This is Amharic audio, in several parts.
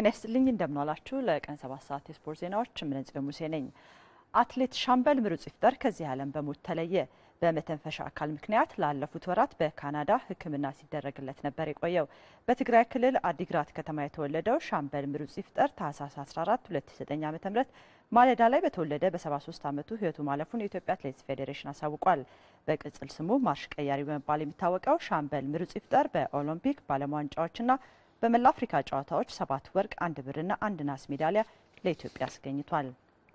ጤና ይስጥልኝ እንደምናላችሁ። ለቀን ሰባት ሰዓት የስፖርት ዜናዎች ምንጽዮን ሙሴ ነኝ። አትሌት ሻምበል ምሩጽ ይፍጠር ከዚህ ዓለም በሞት ተለየ። በመተንፈሻ አካል ምክንያት ላለፉት ወራት በካናዳ ሕክምና ሲደረግለት ነበር የቆየው። በትግራይ ክልል አዲግራት ከተማ የተወለደው ሻምበል ምሩጽ ይፍጠር ታህሳስ 14 2009 ዓ.ም ማለዳ ላይ በተወለደ በ73 ዓመቱ ሕይወቱ ማለፉን የኢትዮጵያ አትሌቲክስ ፌዴሬሽን አሳውቋል። በቅጽል ስሙ ማርሽ ቀያሪ በመባል የሚታወቀው ሻምበል ምሩጽ ይፍጠር በኦሎምፒክ በዓለም ዋንጫዎችና በመላ አፍሪካ ጨዋታዎች ሰባት ወርቅ፣ አንድ ብርና አንድ ናስ ሜዳሊያ ለኢትዮጵያ አስገኝቷል።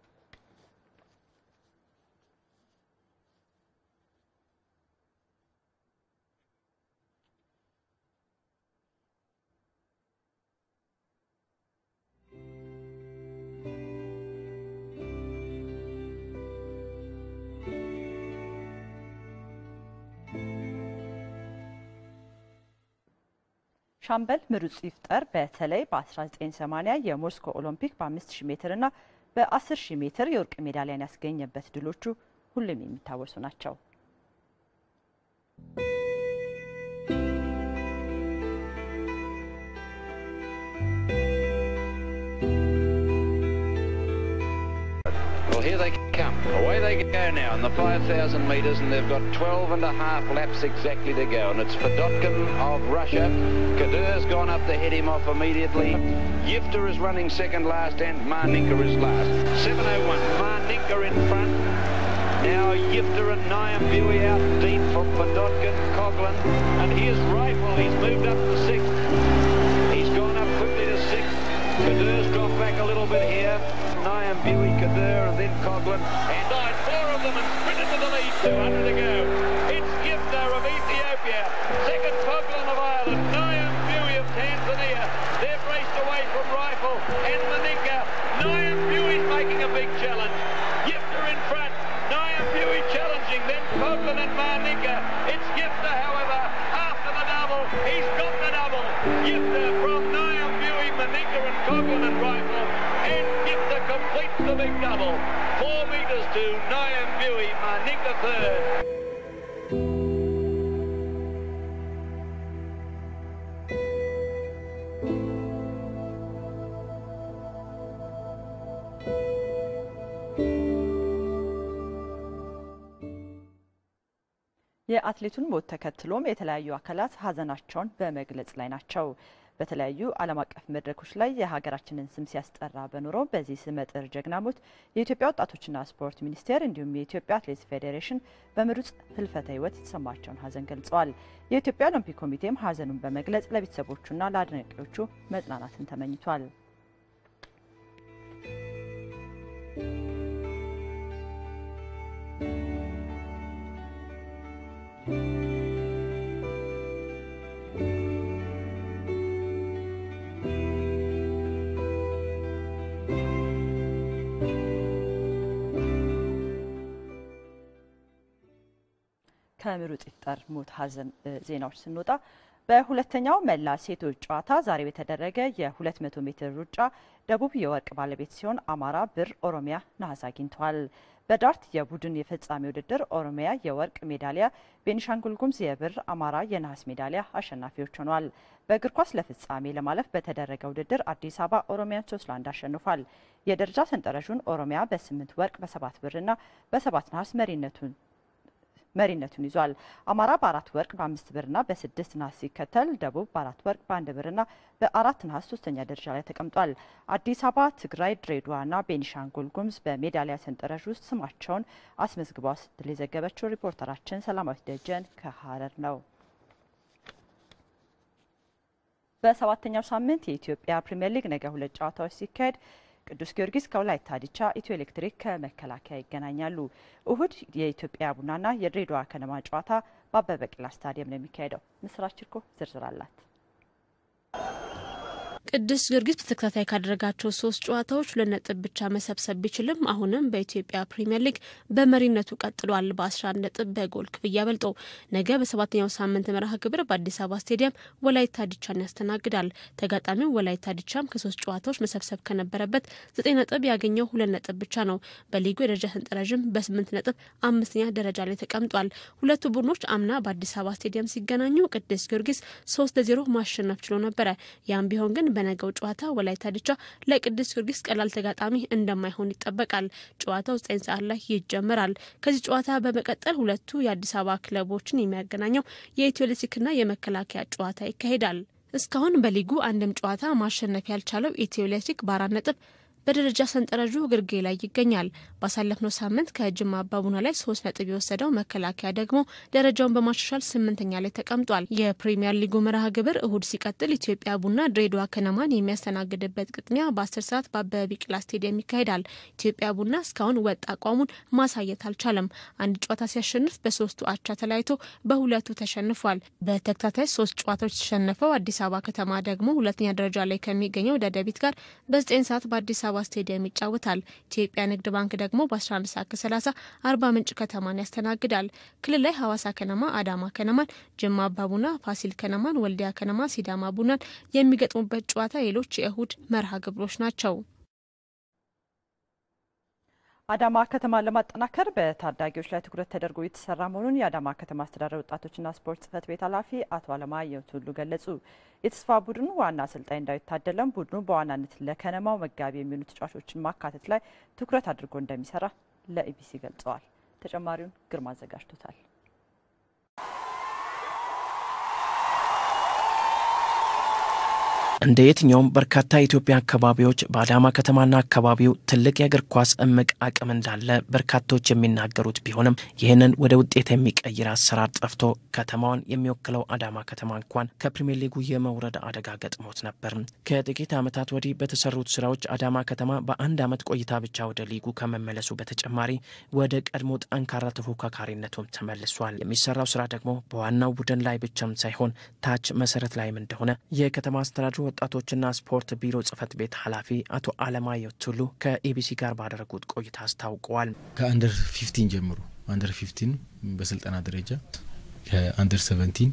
ሻምበል ምሩጽ ይፍጠር በተለይ በ1980 የሞስኮ ኦሎምፒክ በ5000 ሜትር እና በ10000 ሜትር የወርቅ ሜዳሊያን ያስገኘበት ድሎቹ ሁሉም የሚታወሱ ናቸው። Well, here they come. Away they go now in the 5,000 metres, and they've got 12 and a half laps exactly to go. And it's Fedotkin of Russia. Kadyr's gone up to head him off immediately. Yifter is running second last, and Marninka is last. 7.01. Marninka in front. Now Yifter and Niam Buey out deep for Fedotkin, Coughlin. And here's Rifle. He's moved up to sixth. He's gone up quickly to sixth. Kadyr's dropped back a little bit here. Niam Buey, Kadir, and then Coughlin. And nine, four of them, and sprinted to the lead. 200 to go. It's Yifter of Ethiopia. Second, Coughlin of Ireland. Niam Buey of Tanzania. They've raced away from Rifle and Maninka. Niam Buey's making a big challenge. Yifter in front. Niam Buey challenging. Then Coughlin and Maninka. It's Yifter, however, after the double. He's got the double. Yifter from Niam Buey, Maninka and Coughlin and Rifle. And Yifter completes the big double. Four metres to Niam Buey, Maninka third. የአትሌቱን ሞት ተከትሎም የተለያዩ አካላት ሀዘናቸውን በመግለጽ ላይ ናቸው። በተለያዩ ዓለም አቀፍ መድረኮች ላይ የሀገራችንን ስም ሲያስጠራ በኖረው በዚህ ስመጥር ጀግና ሞት የኢትዮጵያ ወጣቶችና ስፖርት ሚኒስቴር እንዲሁም የኢትዮጵያ አትሌቲክስ ፌዴሬሽን በምሩጽ ህልፈተ ህይወት የተሰማቸውን ሀዘን ገልጸዋል። የኢትዮጵያ ኦሎምፒክ ኮሚቴም ሀዘኑን በመግለጽ ለቤተሰቦቹና ለአድናቂዎቹ መጽናናትን ተመኝቷል። ከምሩጽ ይፍጠር ሞት ሀዘን ዜናዎች ስንወጣ በሁለተኛው መላ ሴቶች ጨዋታ ዛሬ በተደረገ የ200 ሜትር ሩጫ ደቡብ የወርቅ ባለቤት ሲሆን አማራ ብር፣ ኦሮሚያ ነሐስ አግኝተዋል። በዳርት የቡድን የፍጻሜ ውድድር ኦሮሚያ የወርቅ ሜዳሊያ፣ ቤኒሻንጉል ጉሙዝ የብር፣ አማራ የነሐስ ሜዳሊያ አሸናፊዎች ሆነዋል። በእግር ኳስ ለፍጻሜ ለማለፍ በተደረገ ውድድር አዲስ አበባ ኦሮሚያን ሶስት ለአንድ አሸንፏል። የደረጃ ሰንጠረዡን ኦሮሚያ በስምንት ወርቅ በሰባት ብርና በሰባት ነሐስ መሪነቱን መሪነቱን ይዟል። አማራ በአራት ወርቅ በአምስት ብርና በስድስት ነሐስ ሲከተል ደቡብ በአራት ወርቅ በአንድ ብርና በአራት ነሐስ ሶስተኛ ደረጃ ላይ ተቀምጧል። አዲስ አበባ፣ ትግራይ፣ ድሬዳዋና ቤኒሻንጉል ጉሙዝ በሜዳሊያ ሰንጠረዥ ውስጥ ስማቸውን አስመዝግበዋል ስትል የዘገበችው ሪፖርተራችን ሰላማዊት ደጀን ከሀረር ነው። በሰባተኛው ሳምንት የኢትዮጵያ ፕሪምየር ሊግ ነገ ሁለት ጨዋታዎች ሲካሄድ ቅዱስ ጊዮርጊስ ከወላይታ ዲቻ፣ ኢትዮ ኤሌክትሪክ ከመከላከያ ይገናኛሉ። እሁድ የኢትዮጵያ ቡናና የድሬዳዋ ከነማ ጨዋታ በአበበ ቢቂላ ስታዲየም ነው የሚካሄደው። ምስራች ችርኮ ዝርዝር አላት። ቅዱስ ጊዮርጊስ በተከታታይ ካደረጋቸው ሶስት ጨዋታዎች ሁለት ነጥብ ብቻ መሰብሰብ ቢችልም አሁንም በኢትዮጵያ ፕሪምየር ሊግ በመሪነቱ ቀጥሏል። በ11 ነጥብ በጎል ክፍያ በልጦ ነገ በሰባተኛው ሳምንት መርሃ ግብር በአዲስ አበባ ስቴዲየም ወላይታ ዲቻን ያስተናግዳል። ተጋጣሚው ወላይታ ዲቻም ከሶስት ጨዋታዎች መሰብሰብ ከነበረበት ዘጠኝ ነጥብ ያገኘው ሁለት ነጥብ ብቻ ነው። በሊጉ የደረጃ ሰንጠረዥም በስምንት ነጥብ አምስተኛ ደረጃ ላይ ተቀምጧል። ሁለቱ ቡድኖች አምና በአዲስ አበባ ስቴዲየም ሲገናኙ ቅዱስ ጊዮርጊስ ሶስት ለዜሮ ማሸነፍ ችሎ ነበረ። ያም ቢሆን ግን በነገው ጨዋታ ወላይታ ዲቻ ለቅዱስ ጊዮርጊስ ቀላል ተጋጣሚ እንደማይሆን ይጠበቃል። ጨዋታው ዘጠኝ ሰዓት ላይ ይጀምራል። ከዚህ ጨዋታ በመቀጠል ሁለቱ የአዲስ አበባ ክለቦችን የሚያገናኘው የኢትዮ ኤሌክትሪክና የመከላከያ ጨዋታ ይካሄዳል። እስካሁን በሊጉ አንድም ጨዋታ ማሸነፍ ያልቻለው ኢትዮ ኤሌክትሪክ በአራት ነጥብ በደረጃ ሰንጠረዡ ግርጌ ላይ ይገኛል። ባሳለፍነው ሳምንት ከጅማ አባቡና ላይ ሶስት ነጥብ የወሰደው መከላከያ ደግሞ ደረጃውን በማሻሻል ስምንተኛ ላይ ተቀምጧል። የፕሪሚየር ሊጉ መርሃ ግብር እሁድ ሲቀጥል ኢትዮጵያ ቡና ድሬዳዋ ከነማን የሚያስተናግድበት ግጥሚያ በአስር ሰዓት በአበበ ቢቂላ ስቴዲየም ይካሄዳል። ኢትዮጵያ ቡና እስካሁን ወጥ አቋሙን ማሳየት አልቻለም። አንድ ጨዋታ ሲያሸንፍ በሶስቱ አቻ ተለያይቶ በሁለቱ ተሸንፏል። በተከታታይ ሶስት ጨዋታዎች የተሸነፈው አዲስ አበባ ከተማ ደግሞ ሁለተኛ ደረጃ ላይ ከሚገኘው ደደቢት ጋር በዘጠኝ ሰዓት በአዲስ አበባ ስቴዲየም ይጫወታል። ኢትዮጵያ ንግድ ባንክ ደግሞ በ11 ሰዓት ከ30 አርባ ምንጭ ከተማን ያስተናግዳል። ክልል ላይ ሐዋሳ ከነማ አዳማ ከነማን፣ ጅማ አባቡና ፋሲል ከነማን፣ ወልዲያ ከነማ ሲዳማ ቡናን የሚገጥሙበት ጨዋታ ሌሎች የእሁድ መርሃ ግብሮች ናቸው። አዳማ ከተማን ለማጠናከር በታዳጊዎች ላይ ትኩረት ተደርጎ የተሰራ መሆኑን የአዳማ ከተማ አስተዳደር ወጣቶችና ስፖርት ጽሕፈት ቤት ኃላፊ አቶ አለማየሁ ቱሉ ገለጹ። የተስፋ ቡድኑ ዋና አሰልጣኝ ዳዊት ታደለም ቡድኑ በዋናነት ለከነማው መጋቢ የሚሆኑ ተጫዋቾችን ማካተት ላይ ትኩረት አድርጎ እንደሚሰራ ለኢቢሲ ገልጸዋል። ተጨማሪውን ግርማ አዘጋጅቶታል። እንደ የትኛውም በርካታ የኢትዮጵያ አካባቢዎች በአዳማ ከተማና አካባቢው ትልቅ የእግር ኳስ እምቅ አቅም እንዳለ በርካቶች የሚናገሩት ቢሆንም ይህንን ወደ ውጤት የሚቀይር አሰራር ጠፍቶ ከተማዋን የሚወክለው አዳማ ከተማ እንኳን ከፕሪምየር ሊጉ የመውረድ አደጋ ገጥሞት ነበር። ከጥቂት ዓመታት ወዲህ በተሰሩት ስራዎች አዳማ ከተማ በአንድ ዓመት ቆይታ ብቻ ወደ ሊጉ ከመመለሱ በተጨማሪ ወደ ቀድሞ ጠንካራ ተፎካካሪነቱም ተመልሷል። የሚሰራው ስራ ደግሞ በዋናው ቡድን ላይ ብቻም ሳይሆን ታች መሰረት ላይም እንደሆነ የከተማ አስተዳደሩ ወጣቶችና ስፖርት ቢሮ ጽህፈት ቤት ኃላፊ አቶ አለማየሁ ቱሉ ከኢቢሲ ጋር ባደረጉት ቆይታ አስታውቀዋል። ከአንደር ፊፍቲን ጀምሮ አንደር ፊፍቲን በስልጠና ደረጃ ከአንደር ሰቨንቲን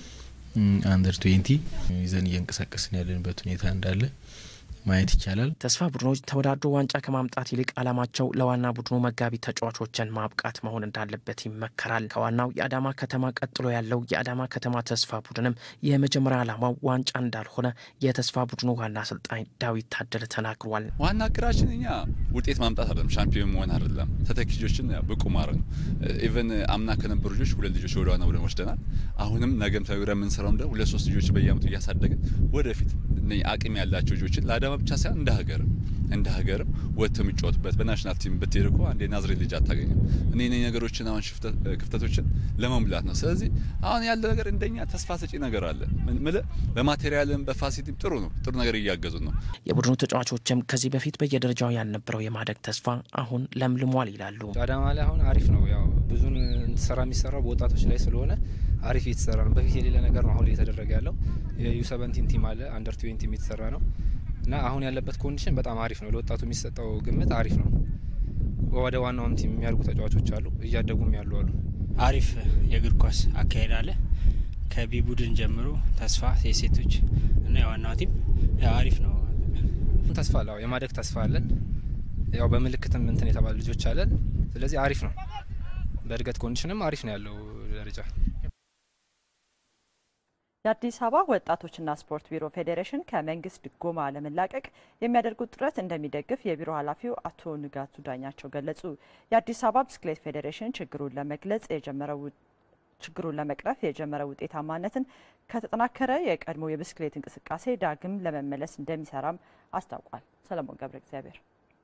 አንደር ትዌንቲ ይዘን እየንቀሳቀስን ያለንበት ሁኔታ እንዳለ ማየት ይቻላል። ተስፋ ቡድኖች ተወዳድሮ ዋንጫ ከማምጣት ይልቅ ዓላማቸው ለዋና ቡድኑ መጋቢ ተጫዋቾችን ማብቃት መሆን እንዳለበት ይመከራል። ከዋናው የአዳማ ከተማ ቀጥሎ ያለው የአዳማ ከተማ ተስፋ ቡድንም የመጀመሪያ ዓላማው ዋንጫ እንዳልሆነ የተስፋ ቡድኑ ዋና አሰልጣኝ ዳዊት ታደለ ተናግሯል። ዋና እቅዳችን እኛ ውጤት ማምጣት አይደለም፣ ሻምፒዮን መሆን አይደለም፣ ተተኪ ልጆችን ብቁ ማድረግ ነው። ኢቨን አምና ከነበሩ ልጆች ሁለት ልጆች ወደ ዋና ቡድን ወስደናል። አሁንም ነገም ተግረ የምንሰራው እንደ ሁለት ሶስት ልጆች በየአመቱ እያሳደግን ወደፊት አቅም ያላቸው ልጆችን ለአዳማ ብቻ ሳይሆን እንደ ሀገርም እንደ ሀገርም ወጥተው የሚጫወቱበት በናሽናል ቲም ብትሄድ እኮ አንድ የናዝሬት ልጅ አታገኝም። እኔ ነ ነገሮችን አሁን ክፍተቶችን ለመሙላት ነው። ስለዚህ አሁን ያለ ነገር እንደኛ ተስፋ ሰጪ ነገር አለ። በማቴሪያልም በፋሲሊቲም ጥሩ ነው፣ ጥሩ ነገር እያገዙ ነው። የቡድኑ ተጫዋቾችም ከዚህ በፊት በየደረጃው ያልነበረው የማደግ ተስፋ አሁን ለምልሟል ይላሉ። አዳማ ላይ አሁን አሪፍ ነው። ያው ብዙን ስራ የሚሰራው በወጣቶች ላይ ስለሆነ አሪፍ እየተሰራ ነው። በፊት የሌለ ነገር ነው አሁን እየተደረገ ያለው። የዩ ሰቨንቲን ቲም አለ አንደር ትዌንቲ የተሰራ ነው እና አሁን ያለበት ኮንዲሽን በጣም አሪፍ ነው። ለወጣቱ የሚሰጠው ግምት አሪፍ ነው። ወደ ዋናውም ቲም የሚያድጉ ተጫዋቾች አሉ፣ እያደጉም ያሉ አሉ። አሪፍ የእግር ኳስ አካሄድ አለ። ከቢ ቡድን ጀምሮ ተስፋ የሴቶች እና የዋናው ቲም አሪፍ ነው። ተስፋ አለ፣ የማደግ ተስፋ አለን። ያው በምልክትም እንትን የተባሉ ልጆች አለን። ስለዚህ አሪፍ ነው። በእድገት ኮንዲሽንም አሪፍ ነው ያለው ደረጃ። የአዲስ አበባ ወጣቶችና ስፖርት ቢሮ ፌዴሬሽን ከመንግስት ድጎማ ለመላቀቅ የሚያደርጉት ጥረት እንደሚደግፍ የቢሮ ኃላፊው አቶ ንጋቱ ዳኛቸው ገለጹ። የአዲስ አበባ ብስክሌት ፌዴሬሽን ችግሩን ለመግለጽ የጀመረው ችግሩን ለመቅረፍ የጀመረው ውጤታማነትን ከተጠናከረ የቀድሞ የብስክሌት እንቅስቃሴ ዳግም ለመመለስ እንደሚሰራም አስታውቋል። ሰለሞን ገብረ እግዚአብሔር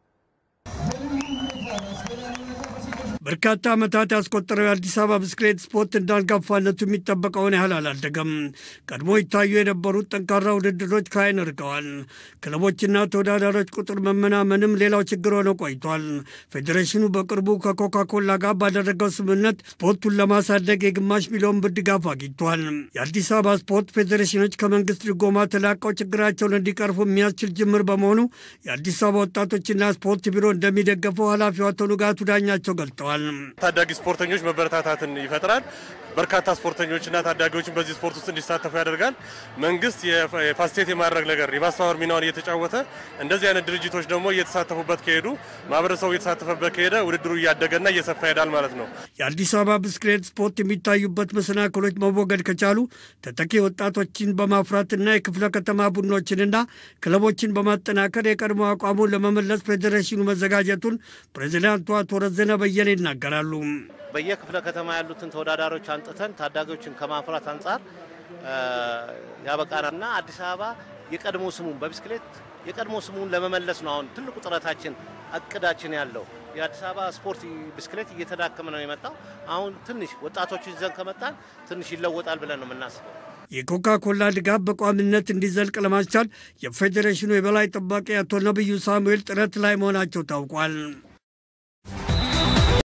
በርካታ ዓመታት ያስቆጠረው የአዲስ አበባ ብስክሌት ስፖርት እንዳንጋፋነቱ የሚጠበቀውን ያህል አላደገም። ቀድሞ ይታዩ የነበሩት ጠንካራ ውድድሮች ከዓይን ርቀዋል። ክለቦችና ተወዳዳሪዎች ቁጥር መመናመንም ሌላው ችግር ሆኖ ቆይቷል። ፌዴሬሽኑ በቅርቡ ከኮካኮላ ጋር ባደረገው ስምምነት ስፖርቱን ለማሳደግ የግማሽ ሚሊዮን ብር ድጋፍ አግኝቷል። የአዲስ አበባ ስፖርት ፌዴሬሽኖች ከመንግስት ድጎማ ተላቀው ችግራቸውን እንዲቀርፉ የሚያስችል ጅምር በመሆኑ የአዲስ አበባ ወጣቶችና ስፖርት ቢሮ እንደሚደገፈው ኃላፊው አቶ ንጋቱ ዳኛቸው ገልጠዋል። ተናግረዋል። ታዳጊ ስፖርተኞች መበረታታትን ይፈጥራል። በርካታ ስፖርተኞችና ታዳጊዎችን በዚህ ስፖርት ውስጥ እንዲሳተፉ ያደርጋል። መንግስት የፋሲሊቴት የማድረግ ነገር የማስተባበር ሚናውን እየተጫወተ እንደዚህ አይነት ድርጅቶች ደግሞ እየተሳተፉበት ከሄዱ ማህበረሰቡ እየተሳተፈበት ከሄደ ውድድሩ እያደገና እየሰፋ ይሄዳል ማለት ነው። የአዲስ አበባ ብስክሌት ስፖርት የሚታዩበት መሰናክሎች መወገድ ከቻሉ ተተኪ ወጣቶችን በማፍራትና የክፍለ ከተማ ቡድኖችንና ክለቦችን በማጠናከር የቀድሞ አቋሙን ለመመለስ ፌዴሬሽኑ መዘጋጀቱን ፕሬዚዳንቱ አቶ ረዘነ በየነ ይናገራሉ። በየክፍለ ከተማ ያሉትን ተወዳዳሪዎች አንጥተን ታዳጊዎችን ከማፍራት አንጻር ያበቃናልና አዲስ አበባ የቀድሞ ስሙን በብስክሌት የቀድሞ ስሙን ለመመለስ ነው አሁን ትልቁ ጥረታችን እቅዳችን ያለው። የአዲስ አበባ ስፖርት ብስክሌት እየተዳከመ ነው የመጣው። አሁን ትንሽ ወጣቶች ይዘን ከመጣን ትንሽ ይለወጣል ብለን ነው የምናስበው። የኮካ ኮላ ድጋፍ በቋሚነት እንዲዘልቅ ለማስቻል የፌዴሬሽኑ የበላይ ጠባቂ አቶ ነብዩ ሳሙኤል ጥረት ላይ መሆናቸው ታውቋል።